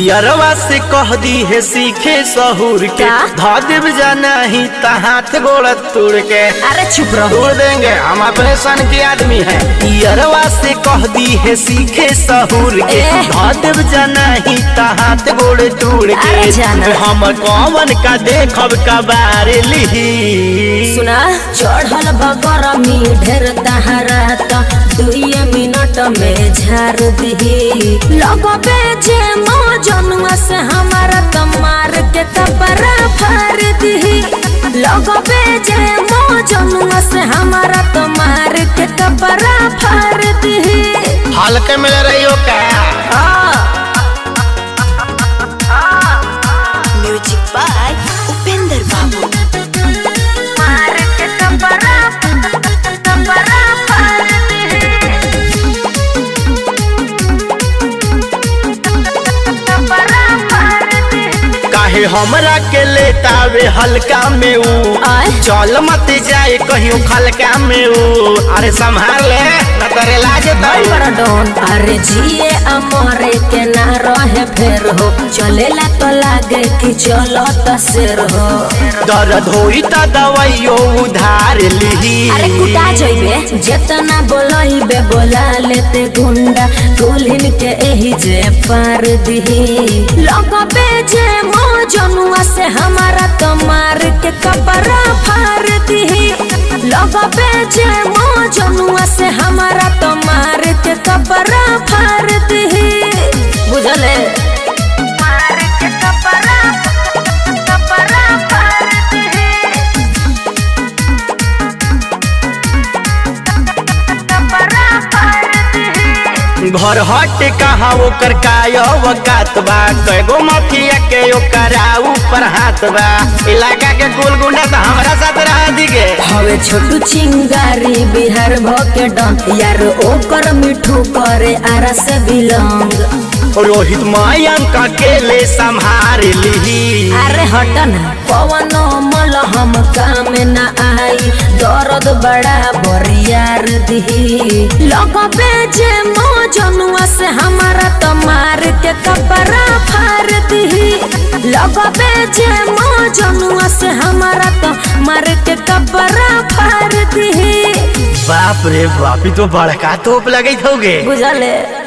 यरवा से कह दी है सीखे सहूर के क्या? धा देव जाना ही ता हाथ गोड़ तोड़ के अरे चुप रहो तोड़ देंगे हम अपने सन के आदमी हैं यरवा से कह दी है सीखे सहूर के ए। धा देव जाना ही ता हाथ गोड़ तोड़ के अरे जाना। हम कौन का देखब कबार लिही सुना चढ़ल बगरमी ढेर तहरात दुई मिनट में झार दिही लगबे जे मौजनुआ से हमारा त मार के कपड़ा फाड़ दिही लगबे जे मौजनुआ से हमारा त मार के कपड़ा फाड़ दिही हल्के में रही हो क्या म्यूजिक बाय उपेंद्र बाबू मार के कपड़ा कपड़ा फाड़ दिही कपड़ा फाड़ दिही काहे हमरा के लेतावे हल्का में ऊ आय। चल मत जाए कहियो खलका में ऊ अरे संभाल ले न करे लागे भाई तो बड़ा डॉन अरे जिए अमरे के ना रहे फेर हो चलेला तो लागे कि चलो तसेर हो दर्द होई त दवाइयो उधार लिही अरे कुटा जइबे जेतना बोलइबे बोला लेते गुंडा दुल्हन के एही जे पार दिही लगबे जे मौजनुआ से हमारा तो मार के कपड़ा फाड़ दिही लगबे जे मौजनुआ से हमारा तो मार के कपड़ा फाड़ दिही बुझले मार के कपड़ा कपड़ा फाड़ दिही घर हट कहाँ ओकर काय वकात बा कैगो माफिया के ओकरा ऊपर हाथ बा इलाका के कुल गुंडा तो हमरा साथ रह दिगे हवे छोटू चिंगारी बिहार भके डन यार ओकर मिठू करे आरा से बिलोंग रोहित मयंक अकेले संभार लिही अरे हटन पवनो मल हम काम न आई दर्द बड़ा बरियार दिही लगबे जे मौजनुआ से हमारा तो मार के कपड़ा फाड़ दिही लगबे जे मौजनुआ से हमारा तो मार के कपड़ा फाड़ दिही बाप रे बाप ई तो बड़का तोप लगे होगे बुझले